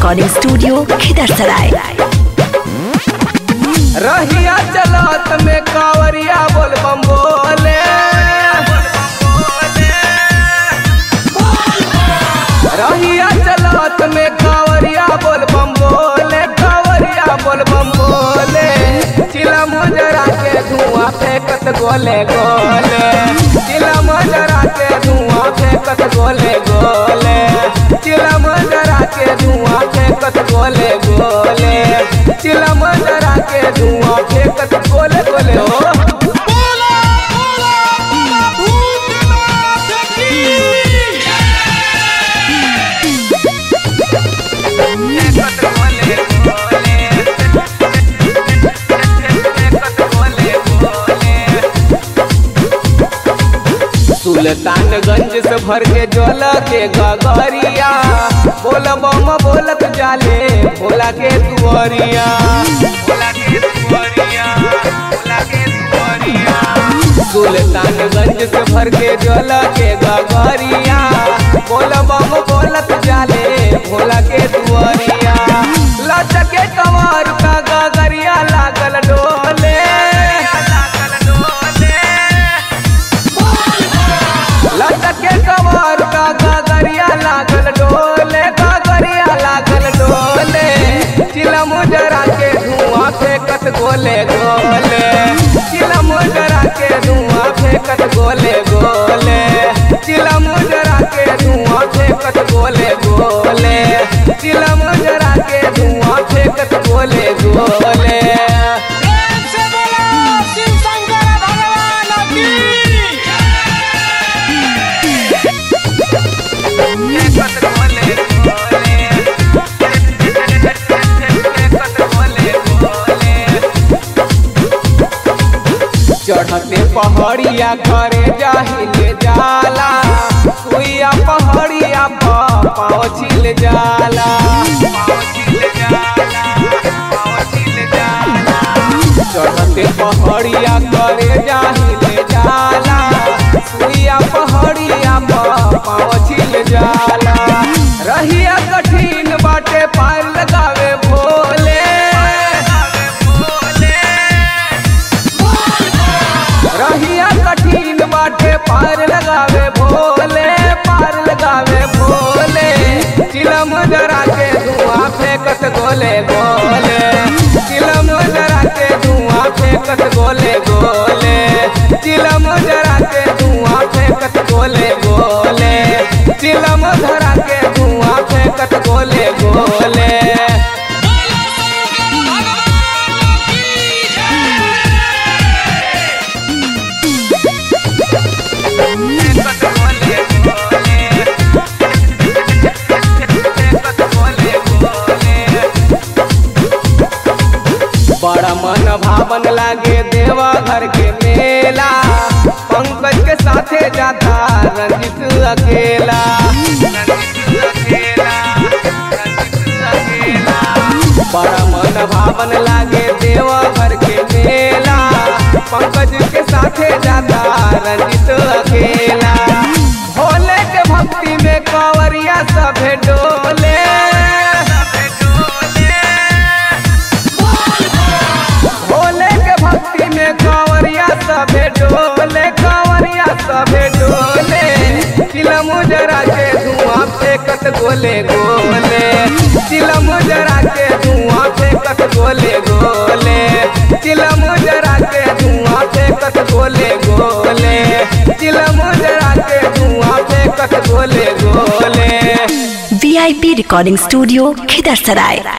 Recording studio खिदरसराय रहिया चलत में कावरिया बोल बम बोले रहिया चलत में कावरिया बोल बम बोले कावरिया बोल बम बोले चिला मुजरा के धुआं फेंकत गोले गोले चिला मुजरा के धुआं फेंकत गोले गोले चिला मुजरा के धुआं फेंकत गोले गोले चिला मुजरा के धुआं फेंकत गोले गोले हो बोला बोला बाबा भूतनाथ की सुल्तानगंज से भर के जल के गगरिया बोल बम बोलत जाले भोला के तुअरिया भोला के तुअरिया भोला के तुअरिया सुल्तानगंज से भर के जल के गगरिया बोल बम बोलत जाले भोला के तुअरिया लचके कमर का गगरिया लागल डोले लागल डोले लटके कमर का गगरिया लागल डोले गगरिया लागल डोले चिलम जरा के धुआं फेंकत गोले गोले चिलम जरा के धुआं फेंकत गोले गोले चिलम जरा के धुआं फेंकत गोले गोले चिलम जरा के धुआं फेंकत गोले गोले प्रेम से बोला शिव शंकर भगवान की फेंकत गोले गोले फेंकत गोले गोले चढ़ते पहाड़िया करे जाहिले जाला सुइया पहाड़िया पर पाँव छिल जाला पाँव छिल जाला, पाँव छिल जाला। चढ़ते पहाड़िया करे जाहिले जाला सुइया पहाड़िया पर पाँव छिल जाला रहिया कठिन बाटे पार लगावे भोले रहिया कठिन बाटे पार लगावे भोले पार लगावे भोले चिलम जरा के धुआं फेंकत गोले गोले चिलम जरा के धुआं फेंकत गोले गोले चिलम जरा के धुआं फेंकत गोले गोले चिलम धरा के धुआं फेंकत गोले गोले बोला शंकर भगवान की बड़ा मन भावन लागे देवा घर के मेला पंकज के साथे जाता रंजित अकेला बड़ा मन भावन लागे देवा घर के मेला पंकज के साथे जाता रंजित अकेला भोले के भक्ति में कांवरिया सभे डोले भोले के भक्ति में कांवरिया सभे डोले कांवरिया सभे डोले चिलम जरा के धुआं फेंकत गोले गोले चिलम जरा के धुआं फेंकत गोले गोले चिलम जरा के धुआं फेंकत गोले गोले चिलम जरा के धुआं फेंकत गोले गोले वीआईपी रिकॉर्डिंग स्टूडियो खिदरसराय